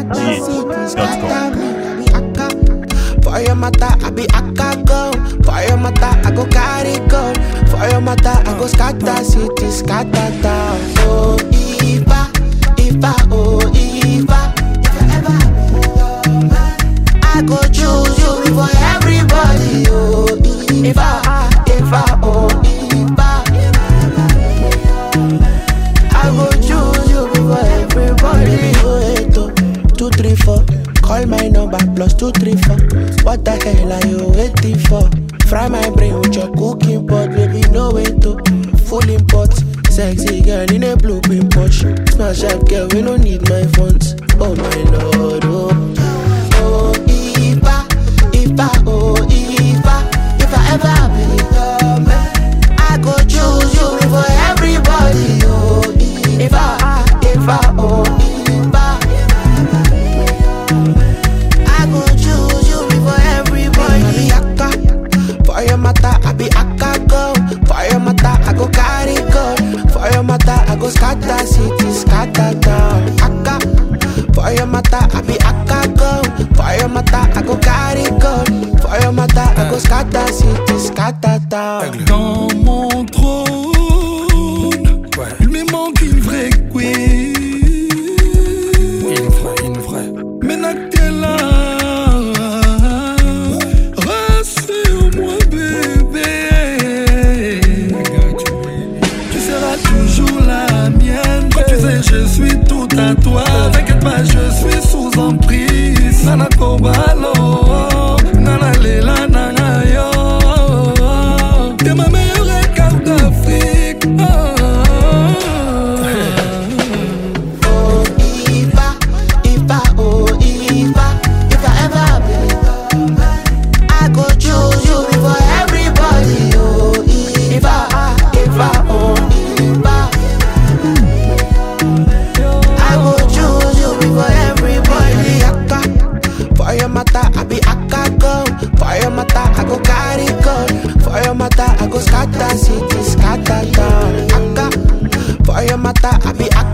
NigerDJ.com. For your mata, I be akka go. For your mata, I go carry go. For your mata, I go scatter city, scatter town. Oh, Ifa, Ifa, oh, Ifa. If I ever be your man, I go choose you before everybody. Oh, Ifa, Ifa, oh, Ifa. I go choose you before everybody. Oh, eight, oh, two, three, four. Call my number plus two, three, four. What the hell are you waiting for? Fry my brain with your cooking pot, baby. No way to full import. Sexy girl in a blue pin Porsche. Smash up girl, we don't need my funds. Oh my lord, oh. Oh, Ifa, Ifa, oh, Ifa. If I ever be your man, I go choose you before everybody. Oh, Ifa, Ifa, oh, Ifa. I go choose you before everybody. I be akka. For your mata, I be akka go. For your mata, I go carry go. For your mata, I go scatter city, scatter town. Akka. For your mata, I be akka go. For your mata, I go carry go. For your mata, I go scatter city, scatter town. Dans mon trône, il me manque une vraie queen. Une vraie, une vraie. Maintenant que t'es là, rassure-moi, bébé. Tu seras toujours la mienne. Quand tu sais, je suis tout à toi. T'inquiète pas, je suis sous emprise. Nana Kobalo, Nana Lela, Nana Yo. T'es ma meilleure carte d'Afrique. Oh. Oh, Ifa, Ifa, oh, Ifa. If I ever be your man, I go choose you before everybody. Oh, Ifa, Ifa, oh, Ifa. I go choose you before everybody. Akka, for your mata, I be akka go. For your mata, I go carry go. For your mata, I go scatter city, scatter town. Akka, for your mata, I be akka